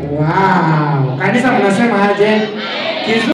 Wow. Kanisa mnasema aje? Kizu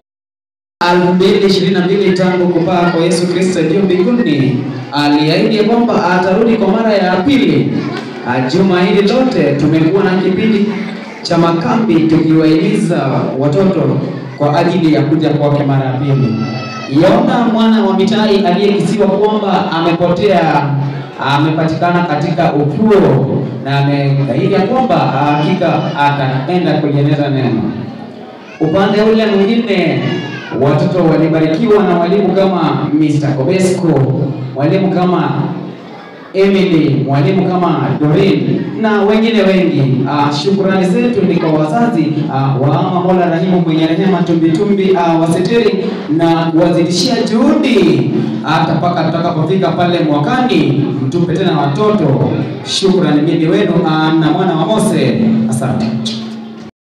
2022 tangu kupaa kwa Yesu Kristo juu mbinguni, aliahidi ya kwamba atarudi kwa mara ya pili. Ah, Juma hili lote tumekuwa na kipindi cha makambi tukiwahimiza watoto kwa ajili ya kuja kwake mara ya pili. Yona mwana wa Mitai aliyekisiwa kwamba amepotea amepatikana katika ufuo na ameahidi ya kwamba hakika ataenda kulieneza neno. Upande ule mwingine watoto walibarikiwa na walimu kama Mr. Kobesco, walimu kama Emily, mwalimu kama Doreen na wengine wengi. Uh, shukrani zetu ni kwa wazazi uh, wa ama Mola Rahimu mwenye rehema tumbitumbi uh, wasitiri na kuwazidishia juhudi hata mpaka tutakapofika pale mwakani, mtupe tena watoto. Shukrani mimi wenu uh, na mwana wa Mose, asante.